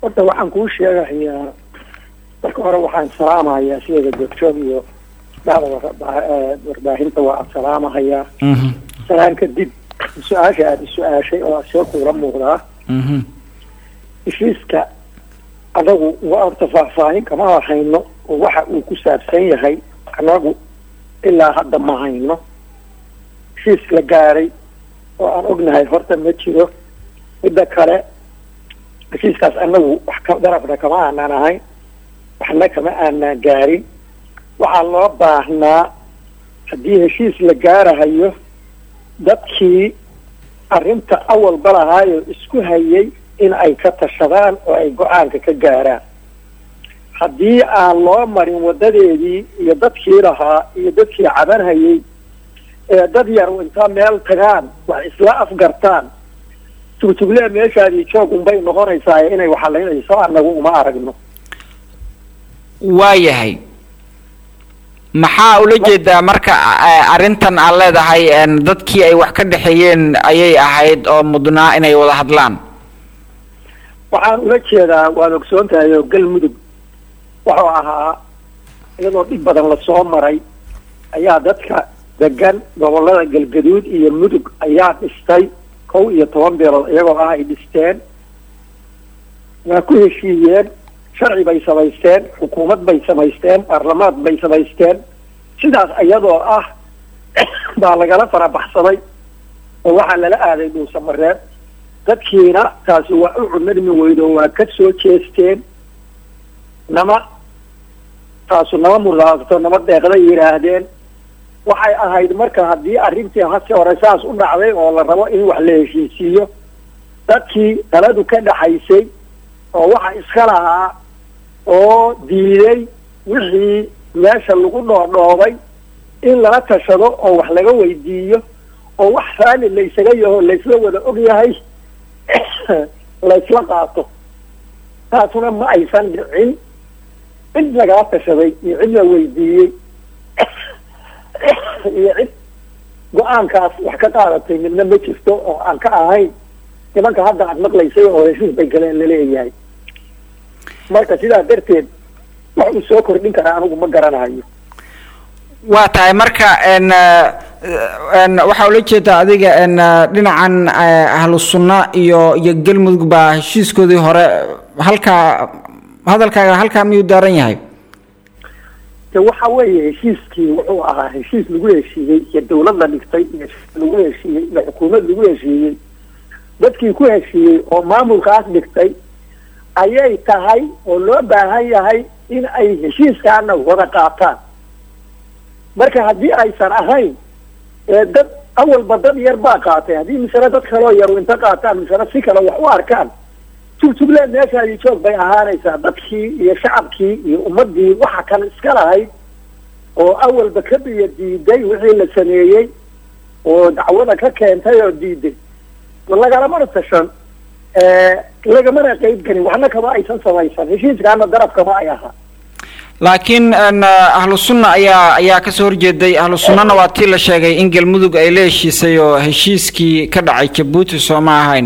horta waxaan kuu sheegahayaa marka hore waxaan salaamahayaa sideeda joogjoog iyo dhacda warbaahinta waa aan salaamahayaa salaan kadib su-aasha aada is-su-aashay oo asee kuula muuqdaa heshiiska adagu waa horta faahfaahin kama hayno oo waxa uu ku saabsan yahay anagu ilaa hadda ma hayno heshiis la gaaray oo aan ognahay horta ma jiro midda kale heshiiskaas anagu wax ka darafna kama aanaan ahayn waxna kama aanaan gaarin waxaa loo baahnaa haddii heshiis la gaarahayo dadkii arrinta awalba lahaayoo isku hayay in ay ka tashadaan oo ay go-aanka ka gaaraan haddii aan loo marin wadadeedii iyo dadkii lahaa iyo dadkii cabanhayay ee dad yar intaa meel tagaan wax isla afgartaan tugtugle meeshaadii joog unbay noqonaysaa inay waxalaynayso anagu uma aragno waayahay maxaa ula jeedaa marka arrintan aad leedahay dadkii ay wax ka dhexeeyeen ayay ahayd oo mudnaa inay wada hadlaan waxaan ula jeedaa waad ogsoon tahay oo galmudug wuxuu ahaa iyadoo dhib badan lasoo maray ayaa dadka degan gobolada galgaduud iyo mudug ayaa dhistay kow iyo toban beelood iyagoo ah ay dhisteen waa ku heshiiyeen sharci bay samaysteen xukuumad bay samaysteen baarlamaad bay samaysteen sidaas iyadoo ah baa lagala farabaxsaday oo waxaa lala aaday dhuusamareeb dadkiina taasi waa u cunadmi weydo waa ka soo jeesteen nama taasu nama mudaato nama deeqday yidhaahdeen waxay ahayd marka haddii arrintii hase hore saas u dhacday oo la rabo in wax la heshiisiiyo dadkii taladu ka dhaxaysay oo waxa iska lahaa oo diiday wixii meesha lagu dhoodhoobay in lala tashado oo wax laga weydiiyo oo wax raali laysaga yaho laysla wada og yahay laysla qaato taasuna ma aysan dhicin cid lagala tashaday iyo cid la weydiiyey iyo cid go-aankaas wax ka qaadatay midna ma jirto oo aan ka ahayn nimanka hadda aad maqlaysay oo heshiis bay galeen laleeyahay marka sidaa darteed wax uu soo kordhin karaa anigu ma garanayo waa tahay marka n waxaa ula jeedaa adiga n dhinacan ahlu sunna iyo iyo galmudug baa heshiiskoodii hore halkaa hadalkaaga halkaa miyuu daaran yahay de waxa weeye heshiiskii wuxuu ahaa heshiis lagu heshiiyey iyo dawlad la dhigtay iyo lagu heshiiyey iyo xukuumad lagu heshiiyey dadkii ku heshiiyey oo maamulkaas dhigtay ayay tahay oo loo baahan yahay in ay heshiiskaana wada qaataan marka haddii aysan ahayn ee dad awalba dad yar baa qaatay haddii misale dad kaloo yaru inta qaataan misale si kale wax u arkaan tugtugleen meeshaadii joog bay ahaanaysaa dadkii iyo shacabkii iyo ummadii waxa kale iska lahayd oo awalba ka biyo diiday wixii la sameeyey oo dacwada ka keentay oo diiday lagalamana tashan lagamana qeyb gelin waxna kama aysan samaysan heshiiskaana darab kama ay ahaa laakiin ahlu sunna ayaa ayaa kasoo horjeeday ahlu sunnana waa tii la sheegay in galmudug ay la heshiisay oo heshiiskii ka dhacay jabuuti soo ma ahayn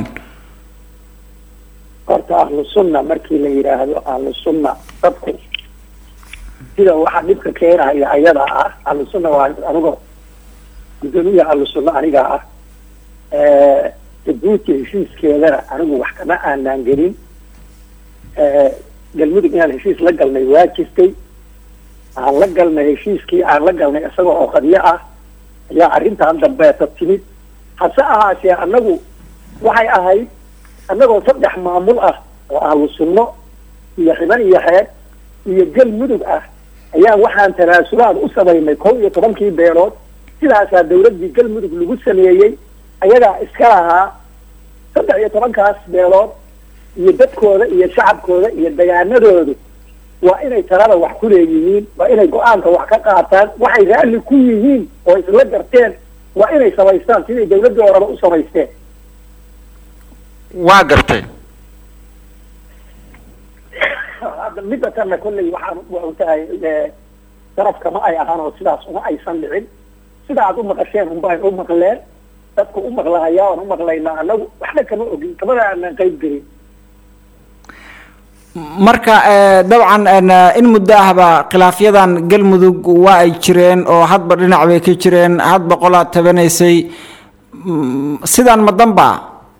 horta ahlu sunna markii la yidhaahdo ahlu sunna dadku sida waxa dhibka keenaya ayada ah ahlu sunna waa anigo guddoomiyaha ahlu sunna aniga ah jabuuti heshiiskeedana anigu wax kama aanaan gelin galmudug inaan heshiis la galnay waa jirtay aan la galnay heshiiskii aan la galnay isaga oo qadyo ah ayaa arrintan dambeeta timid hase ahaatee annagu waxay ahayd annagoo saddex maamul ah oo ahlu sunno iyo xiban iyo xeeb iyo galmudug ah ayaan waxaan tanaasulaad u samaynay kow iyo tobankii beelood sidaasaa dawladdii galmudug lagu sameeyey ayagaa iska lahaa saddex iyo tobankaas beelood iyo dadkooda iyo shacabkooda iyo degaanadoodu waa inay talada wax ku leeyihiin waa inay go-aanka wax ka qaataan waxay raalli ku yihiin oo isla garteen waa inay samaystaan siday dawladdii horeba u samaysteen waa gartay hadda midda tanna kolley waxaan u tahay darafka ma ay ahaan oo sidaas uma aysan dhicin sida aad u maqasheen unbay u maqleen dadku u maqlahayaa oon u maqlaynaa anagu waxna kama ogin kamada aanan qayb gelin marka dabcan in muddo ahba khilaafyadan galmudug waa ay jireen oo hadba dhinac bay ka jireen hadba qolaad tabanaysay sidaan ma danba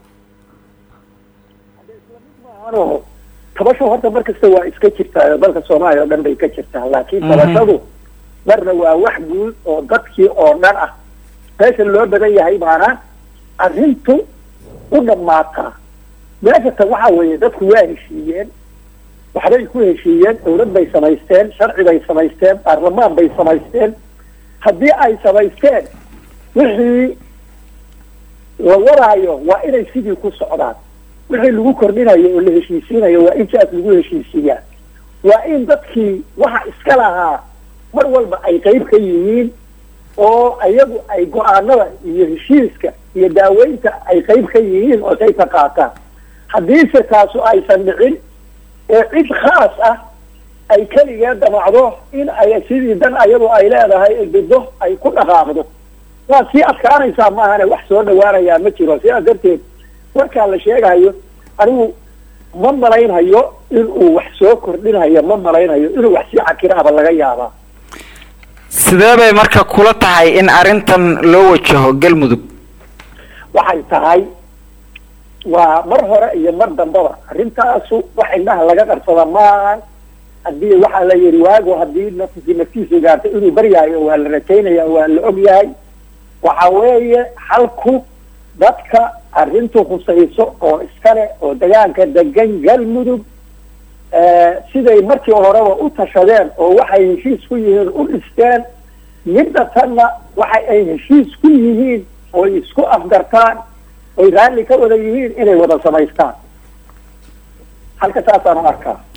tabasho horta mar kasta waa iska jirtaa dalka soomaaliya oo dhan bay ka jirtaa laakiin tabashadu marna waa wax guud oo dadkii oo dhan ah meesha loo badan yahay baana arrintu u dhammaataa meesha tan waxa weeye dadku waa heshiiyeen waxbay ku heshiiyeen dawlad bay samaysteen sharci bay samaysteen baarlamaan bay samaysteen haddii ay samaysteen wixii la wadaayo waa inay sidii ku socdaan wixii lagu kordhinayo oo la heshiisiinayo waa in siaas lagu heshiisiiyaa waa in dadkii waxa iska lahaa mar walba ay qeyb ka yihiin oo ayagu ay go-aanada iyo heshiiska iyo daaweynta ay qeyb ka yihiin oo say ka qaataan haddiise taasu aysan dhicin ee cid khaas ah ay keligeed damacdo in ay sidii dan ayadu ay leedahay bido ay ku dhaqaaqdo waa sii adkaanaysaa maahane wax soo dhawaanayaa ma jiro sidaas darteed warkaa la sheegayo anigu ma malaynhayo inuu wax soo kordhinhayo ma malaynhayo inuu wax sii cakiraaba laga yaabaa sidee bay marka kula tahay in arrintan loo wajaho galmudug waxay tahay waa mar hore iyo mar dambaba arrintaasu wax indhaha laga qarsada maaha haddii waxaa la yihi waago haddii nafsi naftiisu gaarto inuu baryaayo waa la rajaynaya waa la og yahay waxa weeye xalku dadka arrintu khusayso oo iskale oo degaanka degan galmudug siday markii horeba u tashadeen oo waxay heshiis ku yihiin u dhisteen midda tanna waxa ay heshiis ku yihiin oy isku afgartaan oy raalli ka wada yihiin inay wada samaystaan halka saasaan u arkaa